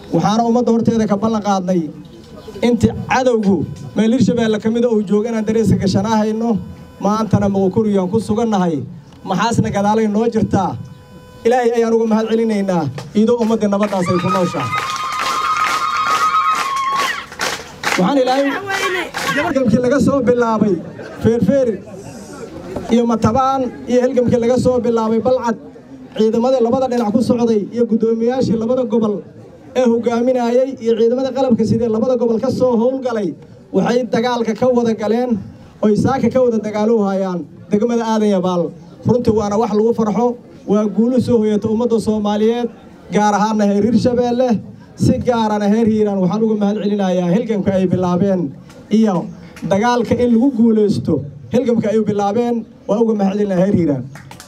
waxaana ummadda horteeda ka ballan qaadnay intii cadowgu meel hirshabeelle ka mida uu joogo inaan dareeska gashanahayno maantana muqokuriyaan ku sugannahay maxaasna gadaalay noo jirtaa ilaahay ayaan uga mahad celinaynaa iidoo ummaddii nabaddaas ay ku nooshahay waxaan ilaahay halgamkii laga soo bilaabay feerfeer iyo matabaan iyo halgamkii laga soo bilaabay balcad ciidamadii labada dhinac ku socday iyo guddoomiyaashii labada gobol ee hogaaminayey iyo ciidamada qalabka sidee labada gobol ka soo howlgalay waxay dagaalka ka wada galeen oy saaka ka wada dagaaluhu hayaan degmada aadan yabaal runtii waana wax lagu farxo waa guulu soo hoyata ummadda soomaaliyeed gaar ahaanna heer hirshabeelle si gaarana heer hiiraan waxaan uga mahad celinayaa hilgamka ay bilaabeen iyo dagaalka in lagu guulaysto hilgamka ay bilaabeen waa uga mahad celinaya heer hiiraan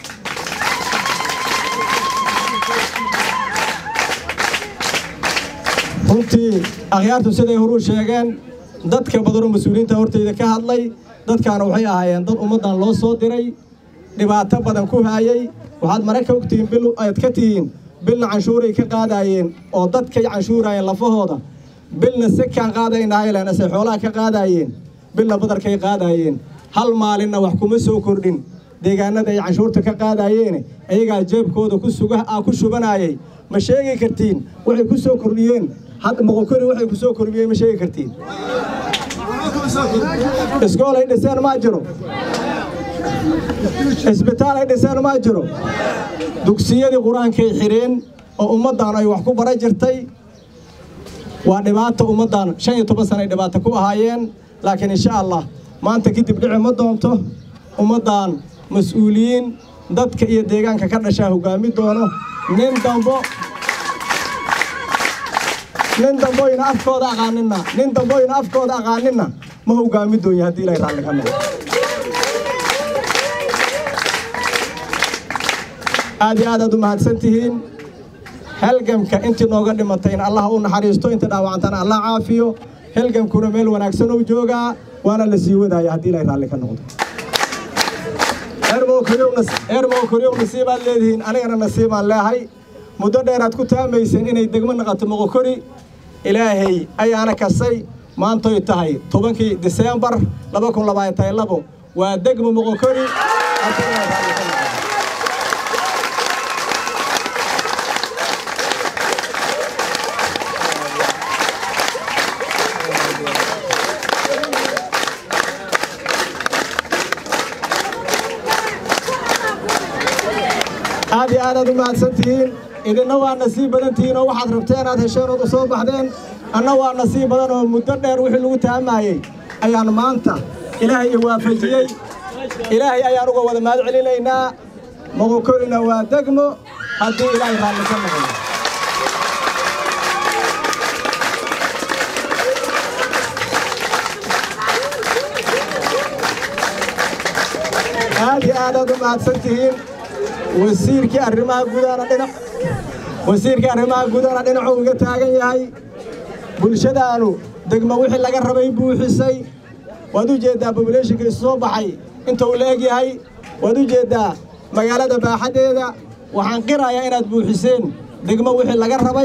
runtii akhyaartu siday horuu sheegeen dadka badanoo mas-uuliyiinta hortayda ka hadlay dadkaana waxay ahaayeen dad ummaddan loo soo diray dhibaato badan ku haayey waxaad mare ka ogtihiin bil aad ka tihiin bilna canshuuray ka qaadaayeen oo dadkay canshuuraayeen lafahooda bilna sekaan qaadaynaayleen ase xoolaha ka qaadaayeen bilna badarkay qaadaayeen hal maalinna wax kuma soo kordhin deegaanada ay canshuurta ka qaadaayeen iyagaa jeebkooda ku suga ku shubanaayay ma sheegi kartiin waxay ku soo kordhiyeen hadda moqokori waxay ku soo kordhiyeen ma sheegi kartiin iskool ay dhiseen maa jiro isbitaal ay dhiseen maa jiro dugsiyadii qur-aankay xidheen oo ummaddan ay wax ku bara jirtay waa dhibaato ummaddan shan iyo toban sana ay dhibaato ku ahaayeen laakiin insha allah maanta kadib dhici ma doonto ummaddan mas-uuliyiin dadka iyo deegaanka ka dhashaa hoggaami doono nin dambo nin damboyna afkooda aqaaninna nin damboyna afkooda aqaaninna ma hoggaami doonya haddii ilaahay raalli ka noqdo aad iyo aad aad u mahadsan tihiin halgamka intii nooga dhimatay in allah u naxariisto inta dhaawacantana allah caafiyo halgamkuna meel wanaagsan uu joogaa waana la sii wadaaya haddii ilaahay raalli ka noqdo eermow koryow nasiibaad leedihiin anigana nasiibaan leehay muddo dheeraad ku taamayseen inay degmo naqato moqokori ilaahay ayaana kasay maantoy tahay tobankii diseembar laba kun labaatan labo waa degmo moqokori aad iyo aad aad u mahadsan tihiin idinna waa nasiib badan tihiin oo waxaad rabteen aad hesheen ood u soo baxdeen anna waa nasiib badan oo muddo dheer wixii lagu taamaayey ayaan maanta ilaahay i waafajiyey ilaahay ayaan uga wada mahad celinaynaa moqokorina waa degmo haddii ilaahay raalli ka noqdo aad iyo aad aad u mahadsan tihiin wasiirkii arrimaha gudahana dhinac wasiirkii arrimaha gudahana dhinacuu iga taagan yahay bulshadaanu degmo wixii laga rabay buuxisay waad u jeeddaa bobulationka isu soo baxay inta uu la eg yahay waad u jeeddaa magaalada baaxaddeeda waxaan qirayaa inaad buuxiseen degmo wixii laga rabay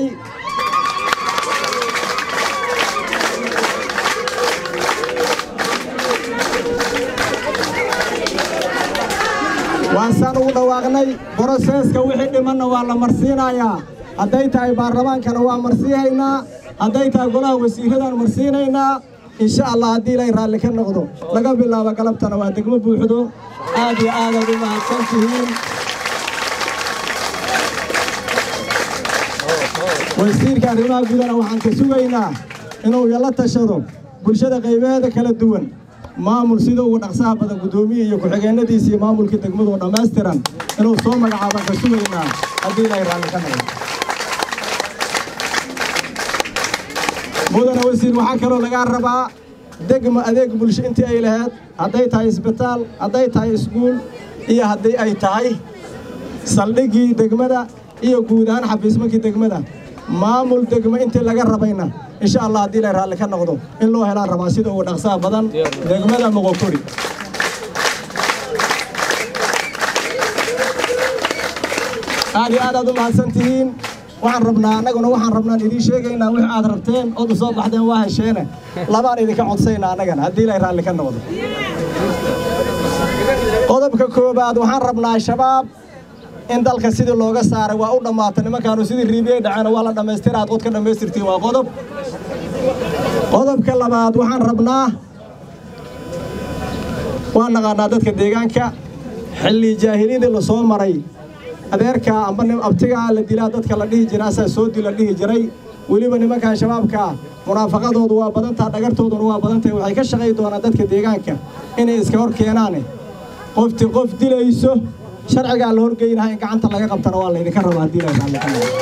waasaan ugu dhawaaqnay boroseeska wixii dhimanna waa la marsiinayaa hadday tahay baarlamaankana waa marsiihaynaa hadday tahay golaha wasiiradaan marsiinaynaa insha allah haddii ilaahay raalli ka noqdo laga bilaabo galabtana waa degmo buuxdo aad iyo aadaad u mahadsan tihiin wasiirka arrimaha gudana waxaan ka sugaynaa inuu yala tashado bulshada qaybaheeda kala duwan maamul sida ugu dhaqsaha badan guddoomiye iyo ku-xigeenadiisa iyo maamulkii degmadoo dhammaystiran inuu soo magacaabaan ka sugaynaa haddii ilaahay raalli ka noqdo mudana wasiir waxaa kaloo lagaa rabaa degma adeeg bulsho intii ay lahayd hadday tahay isbitaal hadday tahay iskuul iyo haddii ay tahay saldhiggii degmada iyo guud ahaan xafiismankii degmada maamul degmo intii laga rabayna insha allah haddii ilaahay raalli ka noqdo in loo helaan rabaa sida ugu dhaqsaha badan degmada moqokori aad iyo aad aad u mahadsan tihiin waxaan rabnaa annaguna waxaan rabnaan idiin sheegaynaa wix aad rabteen ood u soo baxdeen waa hesheene labaan idinka codsaynaa annagana haddii ilay raalli ka noqdo qodobka koowaad waxaan rabnaa shabaab in dalka sidii looga saaray waa u dhammaata nimankaanu sidii riibiyey dhaceen waa la dhammaystira aad qodka dhammaystirtiin waa qodob qodobka labaad waxaan rabnaa waan naqaanaa dadka deegaanka xilli jaahiliyadii la soo maray adeerkaa amba abtigaa la dilaa dadka la dhihi jira asaa soo dil la dhihi jiray weliba nimankan shabaabkaa munaafaqadoodu waa badantaa dhagartooduna waa badantahay waxay ka shaqay doonaan dadka deegaanka inay iska hor keenaane qofti qof dilayso sharcigaa la horgeynaha in gacanta laga qabtana waa laydinka rabaa haddii la raalli ka noqdo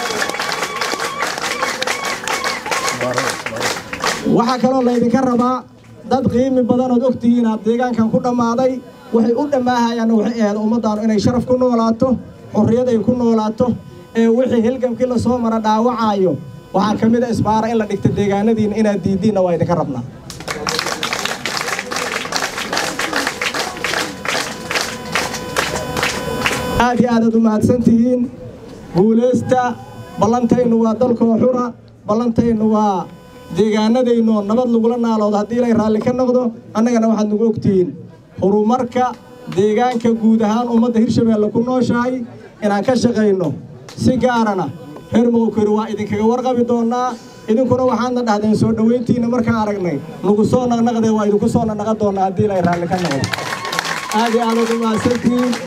waxaa kaloo laydinka rabaa dad qiimi badanood ogtihiin aad deegaankan ku dhammaaday waxay u dhammaahayaan waxay ahayd ummaddaanu inay sharaf ku noolaato xorriyad ay ku noolaato ee wixii hilgamkii la soo mara dhaawacaayo waxaa ka mid a isbaara in la dhigta deegaanadiina inaad diiddiinna waa idinka rabnaa aad iyo aadaad u mahadsan tihiin guulaysta ballantaynu waa dalkoo xura ballantaynu waa deegaanadaynu nabad lagula naaloodo haddii ilay raalli ka noqdo annagana waxaad nagu ogtihiin horumarka deegaanka guud ahaan ummadda hirshabeelle ku nooshahay inaan ka shaqayno si gaarana reer moqokori waa idinkaga warqabi doonnaa idinkuna waxaadna dhahdeen soo dhowayntiinna markaan aragnay nagu soo naqnaqdee waa idinku soo naqnaqan doonnaa haddii ilay raalli ka noqdo aad iyo aadaad u mahadsantihiin